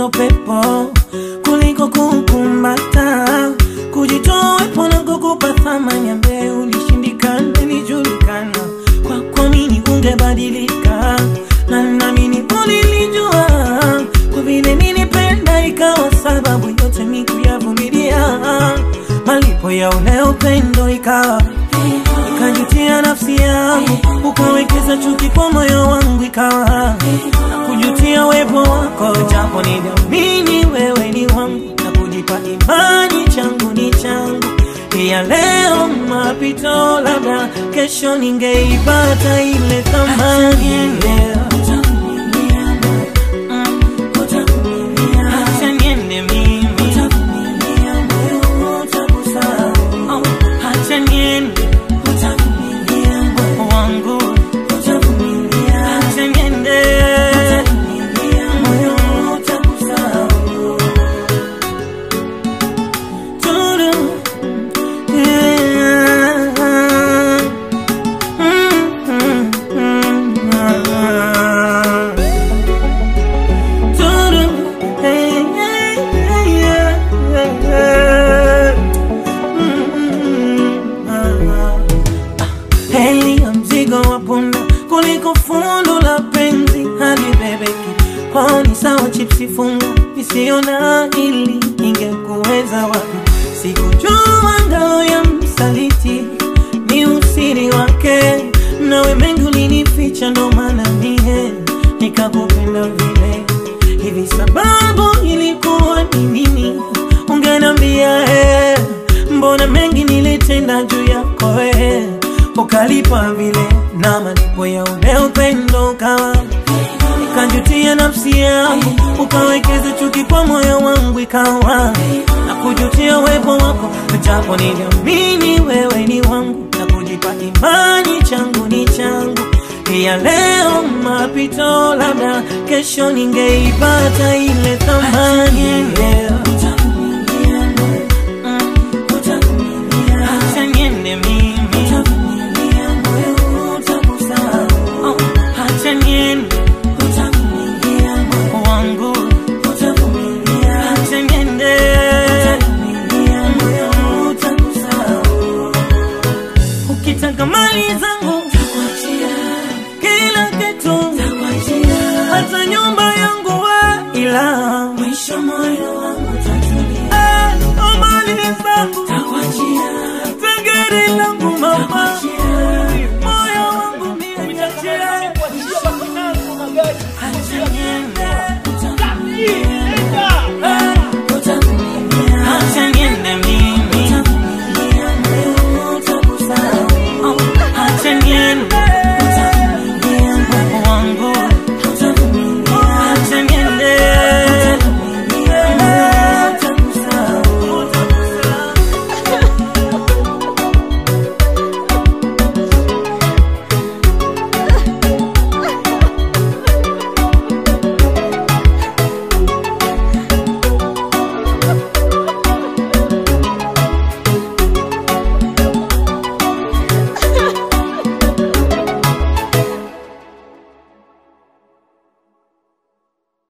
kufukuza upepo kuliko kukumbata, kujitoa wepo na kukupa thamani ambaye ulishindikana, ilijulikana kwako mimi ungebadilika, na naamini ulilijua kwa vile nilipenda, ikawa sababu yote mimi kuyavumilia, malipo ya ule upendo ikawa ikajutia nafsi yangu, ukawekeza chuki kwa moyo wangu, ikawa na kujutia uwepo wako, japo niliamini wewe ni wangu na kujipa imani changu ni changu ya leo mapito, labda kesho ningeipata ile thamani leo. Mm. Acha niende mimi. Oh, acha niende wangu acha niende moyo utakusahau. Turu, yeah. Mm, mm, mm, ah. Turu, hey, hey, hey, yeah, yeah. Mm, mm, ah. Heli ya mzigo wa punda kuliko fundo la penzi hadi bebeki kwao ni sawa chipsi funga isiona ili ingekuweza wapi sikujua ngao ya msaliti ni usiri wake nawe mengi ulinificha ndo maana mie nikakupenda vile hivi sababu ilikuwa ni nini ungenambia eh, mbona mengi nilitenda juu yako eh, ukalipa vile na malipo ya ule upendo ukawa ikajutia nafsi yangu ukawekeza chuki kwa moyo wangu ikawa na kujutia uwepo wako japo niliamini wewe ni wangu na kujipa imani changu ni changu ya leo mapito labda kesho ningeipata ile thamani leo Mm. Acha niende mimi Oh, acha niende wangu acha niende ukitaka mali zangu